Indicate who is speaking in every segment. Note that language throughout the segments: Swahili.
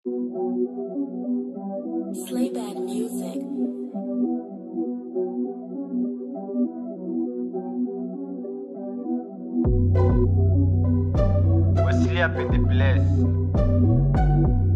Speaker 1: Slayback music.
Speaker 2: Wesley up in the place.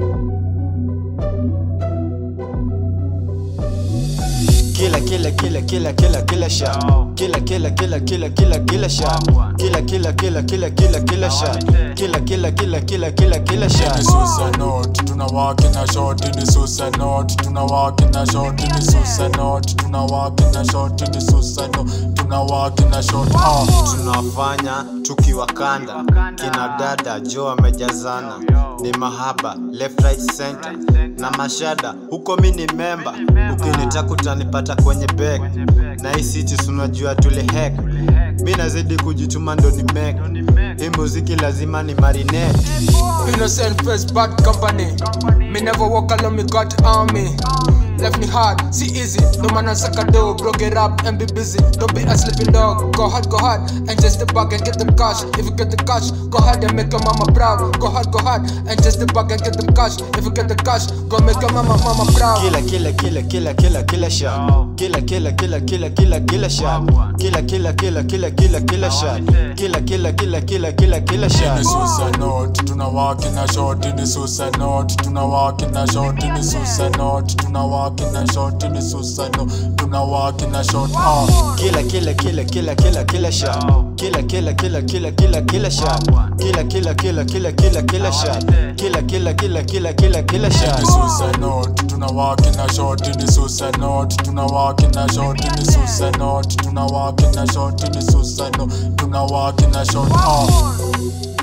Speaker 3: Kila kila kila kila kila kila shot. Kila kila kila kila kila kila shot. Kila kila kila kila kila kila shot. Kila kila kila kila kila kila
Speaker 4: Ni
Speaker 3: shot.
Speaker 4: suicide note, tunawaki na short ni suicide note, tunawaki na short ni suicide note, tunawaki na short ni suicide note, tunawaki na short ah.
Speaker 3: tunafanya tukiwakanda kina dada jo wamejazana ni mahaba left right center na mashada huko mi ni memba ukinitaka utanipata kwenye beg na hii city unajua tuli hack mi nazidi kujituma ndo ni mek hii muziki lazima ni marinate
Speaker 5: Innocent face, bad company. Me never walk alone, me got army. Left me hard, see easy. No man on sucker do, broke it up and be busy. Don't be a sleeping dog. Go hard, go hard, and just the bag and get the cash. If you get the cash, go ahead and make your mama proud. Go hard, go hard, and just the bag and get the cash. If you get the cash, go make your mama mama proud.
Speaker 3: kila kila kila kila kila kila shot kila kila kila kila kila kila shot kila kila kila kila kila kila shot kila kila kila kila kila kila
Speaker 4: Ni
Speaker 3: shot
Speaker 4: suicide note, tunawaki na short ni suicide note, tunawaki na short ni suicide note, tunawaki na short ni suicide note, tunawaki na short ah.
Speaker 3: kila kila kila kila kila kila shot kila kila kila kila kila kila shot kila kila kila kila kila kila shot kila kila kila kila kila kila
Speaker 4: Ni
Speaker 3: shot
Speaker 4: suicide note, tunawaki na short ni suicide note, tunawaki na short ni suicide note, tunawaki na short ni suicide note, tunawaki na short ah.